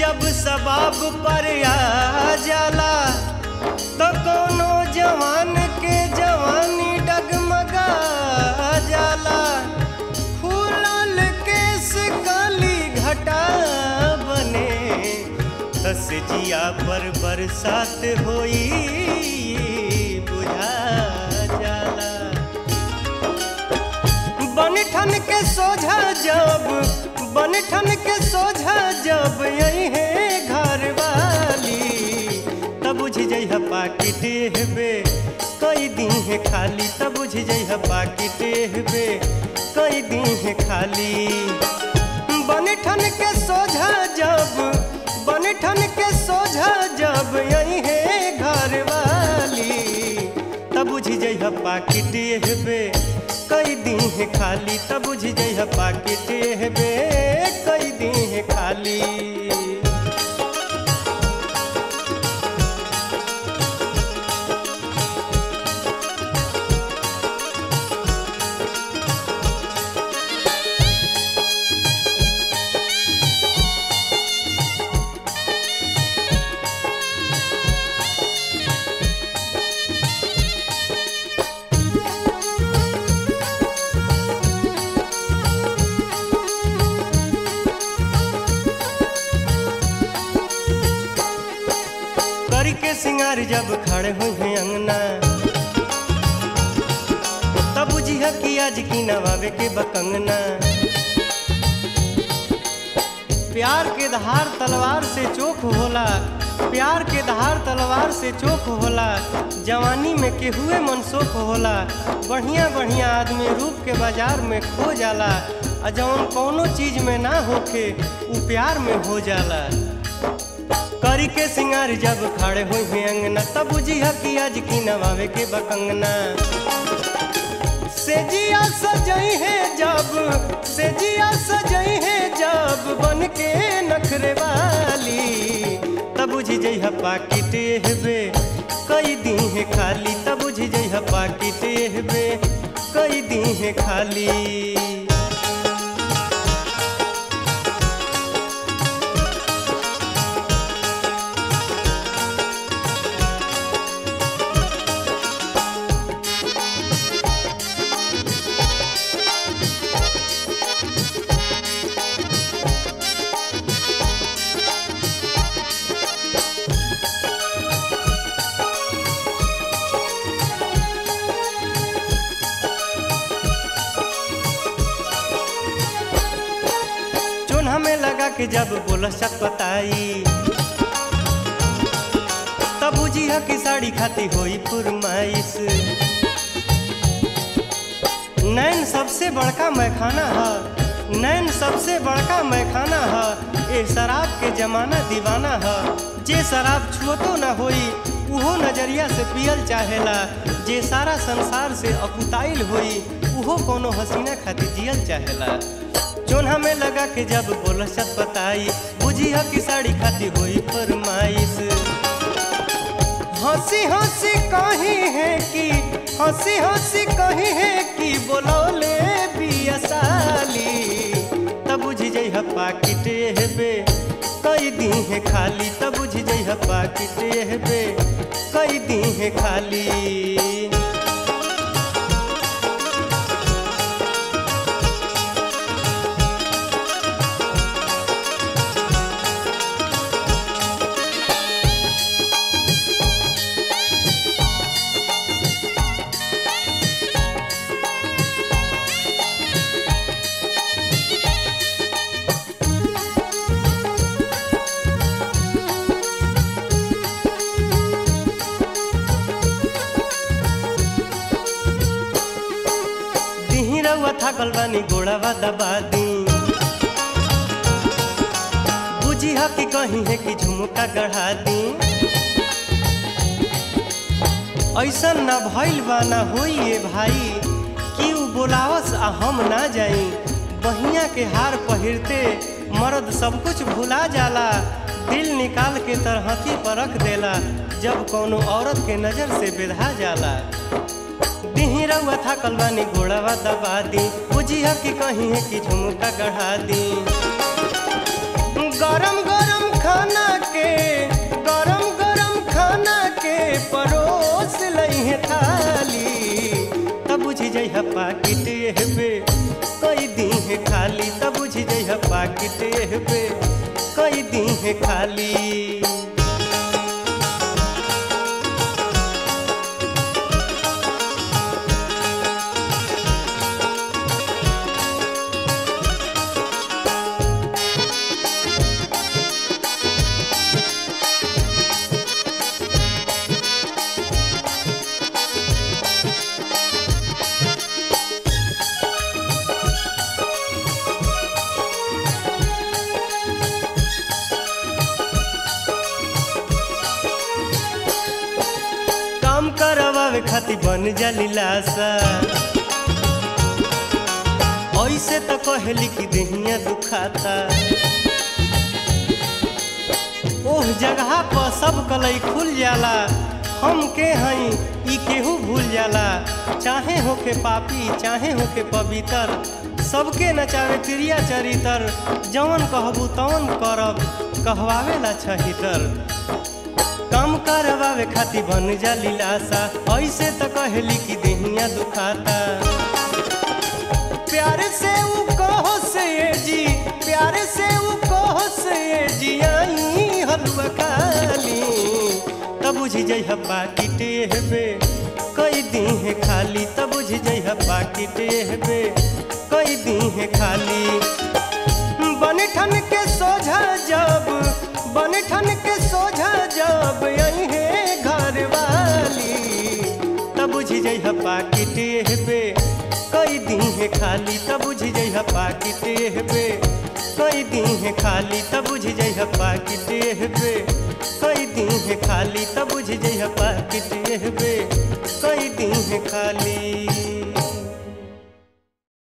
जब सबाब पर आ जाला तो कोनो जवान के जवानी डगमगा जाला फूलल केस काली घटा बने दस जिया पर बरसात होई बुझा जाला बनठन के सोझा जब बनठन के सोझा जब यही है घर वाली तब बुझ जइह पाकिट हेबे कई दी है खाली तब बुझ जइह पाकिट हेबे कई दी है खाली बनठन के सोझा जब बनठन के सोझा जब यही है घर वाली तब बुझ जइह पाकिट हेबे कई दी है खाली तब बुझ जइह पाकिट हेबे कई दी है खाली करी के सिंगार जब खड़े हुए हैं अंगना तब बुझिया कि आज की नवावे के बकंगना प्यार के धार तलवार से चोख होला प्यार के धार तलवार से चोख होला जवानी में केहुए मनसोख होला बढ़िया बढ़िया आदमी रूप के बाजार में खो जाला आ जवन कौनो चीज में ना होखे उ प्यार में हो जाला करी के सिंगार जब खड़े हुए हैं अंगना तब बुझिया कि आज की नवावे के बकंगना सेजिया सजई है जब सेजिया सजई है जब बन के नखरे वाली तब बुझ जइह पाकिट हेबे कई दी है खाली तब बुझ जइह पाकिट हेबे कई दी है खाली चोन्हा में लगा के जब बोला चटपटाई तब बुझिया की साड़ी खाती होई फुरमाइश नैन सबसे बड़का मैखाना है नैन सबसे बड़का मैखाना है ए शराब के जमाना दीवाना है जे शराब छुअतो न होई उहो नजरिया से पियल चाहेला जे सारा संसार से अकुताइल होई उहो कोनो हसीना खातिर जियल चाहेला चोन्हा में लगा के जब बोल सत बताई बुझी ह की साड़ी खाती हुई फरमाइश हंसी हंसी कही है कि हंसी हंसी कही है कि बोलौले बिया साली तब बुझ जइह पाकिट हेबे कई दी है खाली तब बुझ जइह पाकिट हेबे कई दी है खाली दिही रउआ थाकल बानी गोड़ावा दबा दी बुझी ह कि कहीं है कि झुमका गढ़ा दी ऐसन ना भइल बा ना होई ए भाई कि उ बोलावस आ हम ना जाई बहिया के हार पहिरते मर्द सब कुछ भुला जाला दिल निकाल के तरहती पर रख देला जब कोनो औरत के नजर से बेधा जाला दिही रउआ थाकल बानी घोड़ावा दबा दी बुझिया कि कहीं है कि झुमका गढ़ा दी गरम गरम खाना खाली तब बुझ जइह पाकिट हेबे कई दी है खाली तब बुझ जइह पाकिट हेबे कई दी है खाली काम करवावे खातिर बन जाली लाशा ऐसे तो कहली कि देहिया दुखाता ओह जगह पर सब कलई खुल जाला हम के हई ई केहू भूल जाला चाहे होके पापी चाहे होके पवित्र सबके नचावे क्रिया चरितर जवन कहबू तवन करब कहवावेला छहितर काम करवावे खातिर बन जाली लाशा ऐसे तो कहली कि देहिया दुखाता प्यार से ऊ कहो से ये जी प्यार से ऊ कहो से ये जी आई हलवा खाली तब बुझ जइह पाकिट हेबे कई दी है खाली तब बुझ जइह पाकिट हेबे कई दी है खाली बन ठन के सोझा जब बन ठन के सोझा जब यही है घर वाली तब बुझ जइह पाकिट हेबे कई दी है खाली तब बुझ जइह पाकिट हेबे कई दी है खाली तब बुझ जइह पाकिट हेबे कई दी है खाली तब बुझ जइह पाकिट हेबे कई दी है खाली